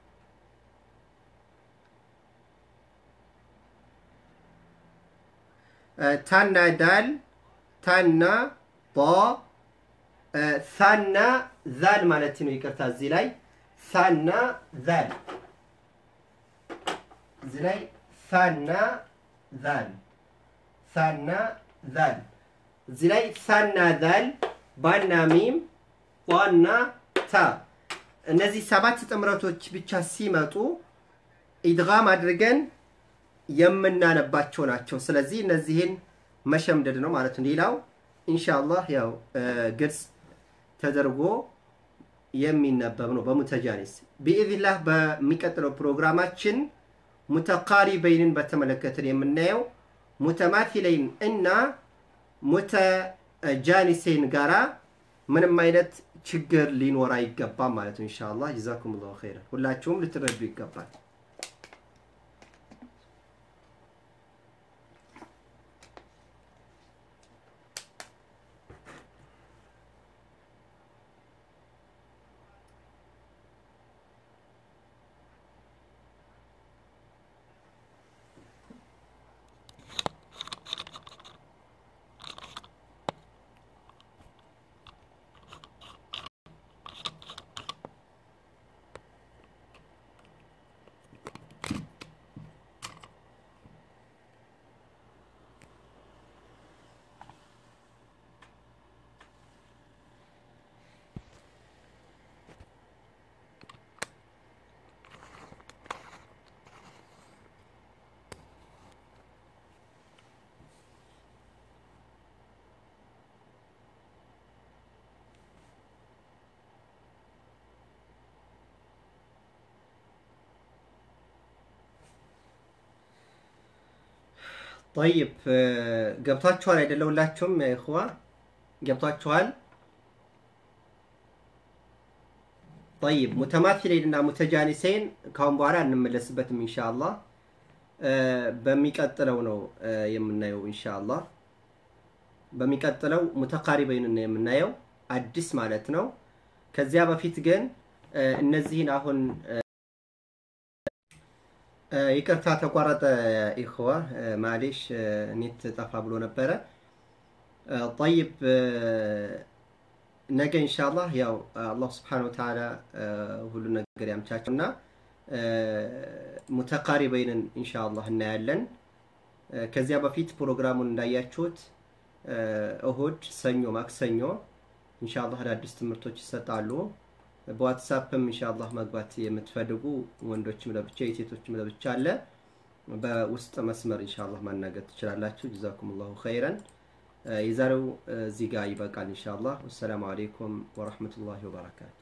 ታና ዳል ታና ጦ ሳና ዛል ማለት ነው። ይቅርታ እዚህ ላይ ሳና ዛል እዚህ ላይ ሳና ዛል ሳና ዛል እዚህ ላይ ሳና ዛል ባና ሚም ዋና ታ እነዚህ ሰባት ጥምረቶች ብቻ ሲመጡ ኢድጋም አድርገን የምናነባቸው ናቸው። ስለዚህ እነዚህን መሸምደድ ነው ማለት ነው። ሌላው ኢንሻአላህ ያው ግልጽ ተደርጎ የሚነበብ ነው በሙተጃኒስ ቢኢዝኒላህ። በሚቀጥለው ፕሮግራማችን ሙተቃሪበይንን በተመለከተን የምናየው ሙተማቲለይን እና ሙተጃኒሴን ጋራ ምንም አይነት ችግር ሊኖር አይገባም ማለት ነው። ኢንሻአላህ ጀዛኩም ላሁ ኸይረን። ሁላችሁም ልትረዱ ይገባል። ጠይብ ገብቷችኋል አይደለ? ሁላችሁም እኽዋ ገብቷችኋል? ጠይብ ሙተማሲሌን እና ሙተጃኒሴን ካሁን በኋላ እንመለስበትም ኢንሻአላህ በሚቀጥለው ነው የምናየው ኢንሻአላህ በሚቀጥለው ሙተቃሪበይን ነው የምናየው አዲስ ማለት ነው። ከዚያ በፊት ግን እነዚህን አሁን ይቅርታ ተቋረጠ። ኢኽዋ ማሌሽ ኔት ጠፋ ብሎ ነበረ። ጠይብ ነገ ኢንሻአላህ ያው አላህ ስብሓነሁ ወተዓላ ሁሉ ነገር ያምቻቸው እና ሙተቃሪበይንን ኢንሻአላህ እናያለን። ከዚያ በፊት ፕሮግራሙን እንዳያችሁት እሁድ፣ ሰኞ፣ ማክሰኞ ኢንሻአላህ አዳዲስ ትምህርቶች ይሰጣሉ። በዋትሳፕም ኢንሻአላህ መግባት የምትፈልጉ ወንዶችም ለብቻ የሴቶችም ለብቻ አለ። በውስጥ መስመር ኢንሻአላህ ማናገር ትችላላችሁ። ጀዛኩሙላሁ ኸይረን። የዛሬው እዚህ ጋር ይበቃል ኢንሻአላህ። ወሰላሙ አለይኩም ወራህመቱላሂ ወበረካቱ።